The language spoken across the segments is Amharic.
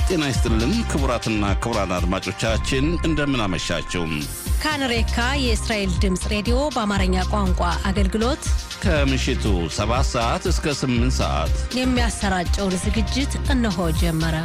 ጤና ይስጥልን ክቡራትና ክቡራን አድማጮቻችን እንደምን አመሻችሁ። ካንሬካ የእስራኤል ድምፅ ሬዲዮ በአማርኛ ቋንቋ አገልግሎት ከምሽቱ 7 ሰዓት እስከ 8 ሰዓት የሚያሰራጨውን ዝግጅት እነሆ ጀመረ።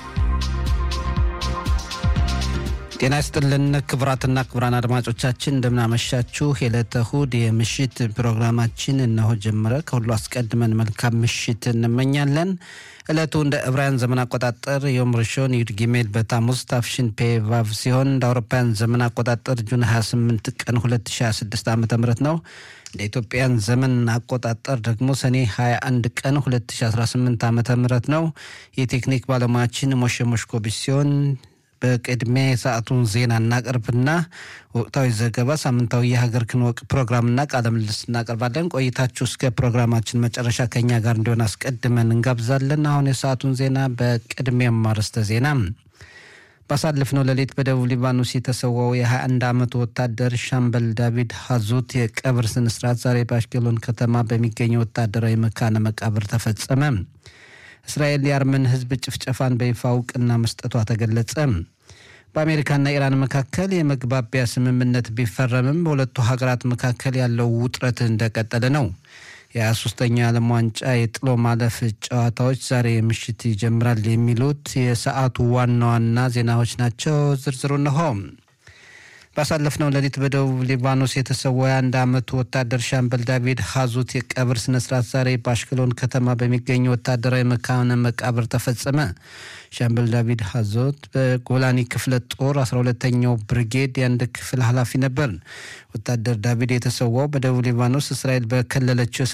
ጤና ይስጥልን ክቡራትና ክቡራን አድማጮቻችን እንደምናመሻችሁ። የዕለተ እሁድ የምሽት ፕሮግራማችን እነሆ ጀመረ። ከሁሉ አስቀድመን መልካም ምሽት እንመኛለን። ዕለቱ እንደ ዕብራውያን ዘመን አቆጣጠር ዮም ርሾን ዩድ ጊሜል በታሙዝ ታፍሽን ፔቫቭ ሲሆን እንደ አውሮፓውያን ዘመን አቆጣጠር ጁን 28 ቀን 2026 ዓ ም ነው። እንደ ኢትዮጵያን ዘመን አቆጣጠር ደግሞ ሰኔ 21 ቀን 2018 ዓ ም ነው። የቴክኒክ ባለሙያችን ሞሼ ሞሽኮቢች ሲሆን በቅድሚያ የሰዓቱን ዜና እናቀርብና ወቅታዊ ዘገባ፣ ሳምንታዊ የሀገር ክንወቅ ፕሮግራምና ቃለ ምልልስ እናቀርባለን። ቆይታችሁ እስከ ፕሮግራማችን መጨረሻ ከኛ ጋር እንዲሆን አስቀድመን እንጋብዛለን። አሁን የሰዓቱን ዜና በቅድሚያም አርዕስተ ዜና ባሳለፍነው ሌሊት በደቡብ ሊባኖስ የተሰዋው የ21 ዓመቱ ወታደር ሻምበል ዳቪድ ሀዙት የቀብር ስነስርዓት ዛሬ በአሽቀሎን ከተማ በሚገኘው ወታደራዊ መካነ መቃብር ተፈጸመ። እስራኤል የአርመን ሕዝብ ጭፍጨፋን በይፋ እውቅና መስጠቷ ተገለጸ። በአሜሪካና ኢራን መካከል የመግባቢያ ስምምነት ቢፈረምም በሁለቱ ሀገራት መካከል ያለው ውጥረት እንደቀጠለ ነው። የ23ኛው የዓለም ዋንጫ የጥሎ ማለፍ ጨዋታዎች ዛሬ ምሽት ይጀምራል። የሚሉት የሰዓቱ ዋና ዋና ዜናዎች ናቸው። ዝርዝሩ እንሆ። ባሳለፍነው ሌሊት በደቡብ ሊባኖስ የተሰዋ የአንድ ዓመቱ ወታደር ሻምበል ዳቪድ ሀዙት የቀብር ስነስርዓት ዛሬ በአሽክሎን ከተማ በሚገኝ ወታደራዊ መካነ መቃብር ተፈጸመ። ሻምበል ዳቪድ ሀዞት በጎላኒ ክፍለ ጦር 12ተኛው ብርጌድ የአንድ ክፍል ኃላፊ ነበር። ወታደር ዳቪድ የተሰዋው በደቡብ ሊባኖስ እስራኤል በከለለችው